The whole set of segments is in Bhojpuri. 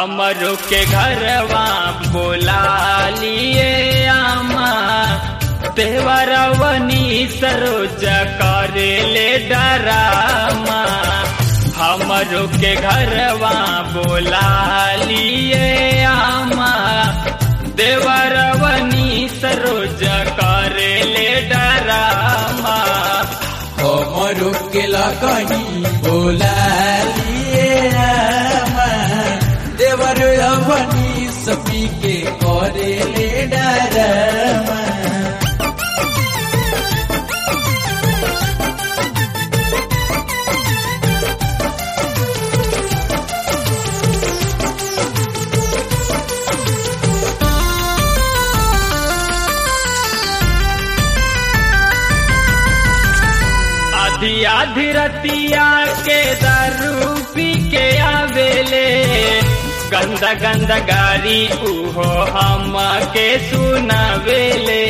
हमरो के घरवा बोला लिए आमा देवरवनी सरोज करे ले डरामा हमरो के घरवा बोला लिए आमा देवरवनी सरोज करे ले डरामा हमरो के लगनी बोला लिए रामा देवर अवनी सपी के करे ले डरमा आधी आधी रतिया के दारू पी के आवेले गंदा गंदा गारी उहो हम के सुनावेले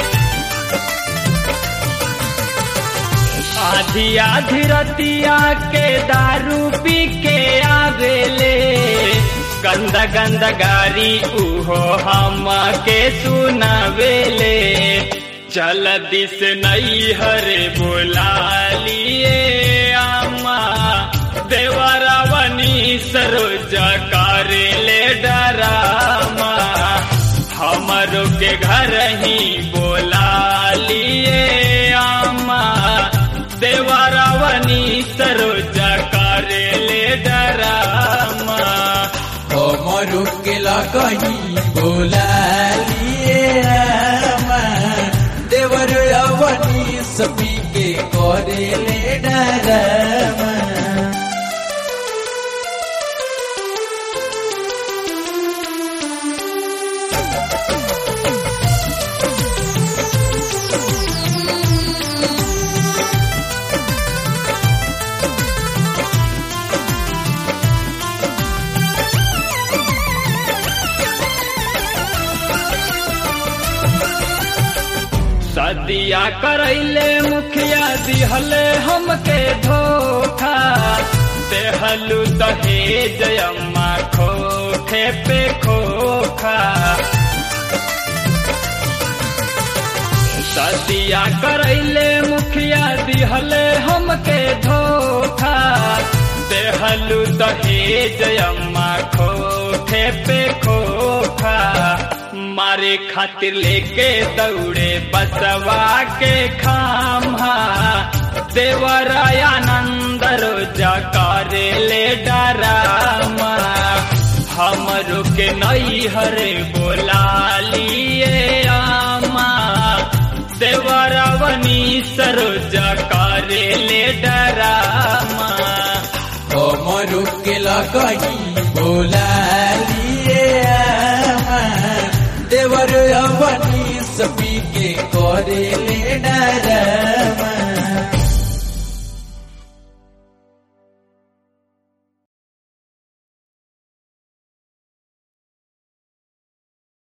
आधी आधी रतिया के दारू पी के आवेले गंदा गंदा गारी उहो हम के सुनावेले चल दिस नहीं हरे बोला लिए आमा देवरावनी सरोज करे ले डरामा हमरो के घर ही बोला लिए आमा देवरावनी सरोज करे ले डरामा हमरो के लगनी बोला लिए रामा देवर अवनी सपी के करे ले डरमा सदिया करैले मुखिया दिहले हमके धोखा देहलू दहेज अम्मा खोखे पे खोखा सदिया करैले मुखिया दिहले हमके धोखा देहलू दहेज अम्मा खोखे पे खोखा मारे खातिर लेके दौड़े बसवा के खामा देवरायानंद रोजा करे ले डरामा हमरो के नई हरे बोला लिए आमा देवरावनी सरोजा करे ले डरामा हमरो के लगनी बोला लिए रामा देवर अवनी सपी के करे ले डरमा